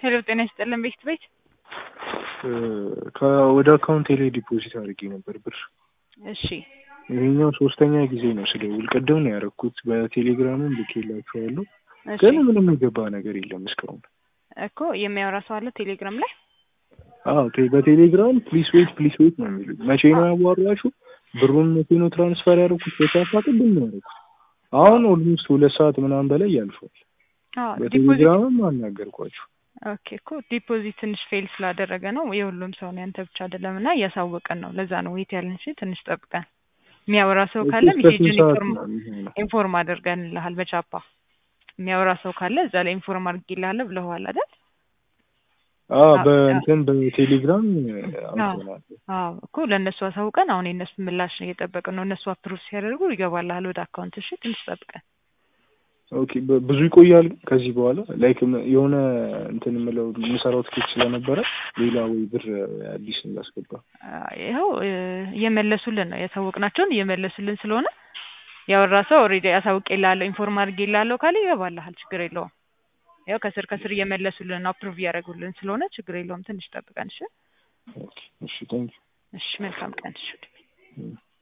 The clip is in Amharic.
ሄሎ ጤና ይስጥልን ቤት ቤት ወደ አካውንቴ ላይ ዲፖዚት አድርጌ ነበር ብር። እሺ ይሄኛው ሶስተኛ ጊዜ ነው ስደውል። ቅድም ነው ያደረኩት በቴሌግራምም ልኬላችኋለሁ፣ እሺ ግን ምንም የገባ ነገር የለም እስካሁን። እኮ የሚያወራ ሰው አለ ቴሌግራም ላይ አዎ ቴ- በቴሌግራም ፕሊስ ዌት ፕሊስ ዌት ነው የሚሉኝ። መቼ ነው ያዋራችሁ? ብሩን መቼ ነው ትራንስፈር ያደረኩት? በቻፓ ቅድም ነው ያደረኩት። አሁን ኦልሞስት ሁለት ሰዓት ምናምን በላይ ያልፏል። አዎ ዲፖዚት በቴሌግራምም አናገርኳችሁ። ኦኬ እኮ ዲፖዚት ትንሽ ፌል ስላደረገ ነው የሁሉም ሰው ነው ያንተ ብቻ አይደለም እና እያሳወቀን ነው ለዛ ነው ዌት ያለን እሺ ትንሽ ጠብቀን የሚያወራ ሰው ካለ እስከ ስንት ሜሴጅን ሰዓት ኢንፎርም ነው የሚሆነው? ኢንፎርም አድርገንልሃል በቻፓ የሚያወራ ሰው ካለ እዛ ላይ ኢንፎርም አድርጌልሃለሁ ብለዋል አይደል አዎ አዎ፣ በእንትን በቴሌግራም አውቀናል። አዎ እኮ ለእነሱ አሳውቀን አሁን የእነሱ ምላሽ ነው እየጠበቅን ነው እነሱ አፕሩቭ ሲያደርጉ ይገባልሃል ወደ አካውንት እሺ ትንሽ ጠብቀን ኦኬ በ- ብዙ ይቆያል ከዚህ በኋላ ላይክ የሆነ እንትን የምለው የምሰራው ትኬት ስለነበረ ሌላ ወይ ብር አዲስ እንዳስገባ አ- ይኸው እ፣ እየመለሱልን ነው ያሳወቅናቸውን እየመለሱልን ስለሆነ ያወራ ሰው ኦልሬዲ አሳውቄልሃለሁ ኢንፎርም አድርጌልሃለሁ ካለ ይገባልሃል ችግር የለውም ያው ከስር ከስር እየመለሱልን ነው አፕሩቭ እያደረጉልን ስለሆነ ችግር የለውም ትንሽ ጠብቀን እሺ ኦኬ እሺ ታንኪ እሺ መልካም ቀን እሺ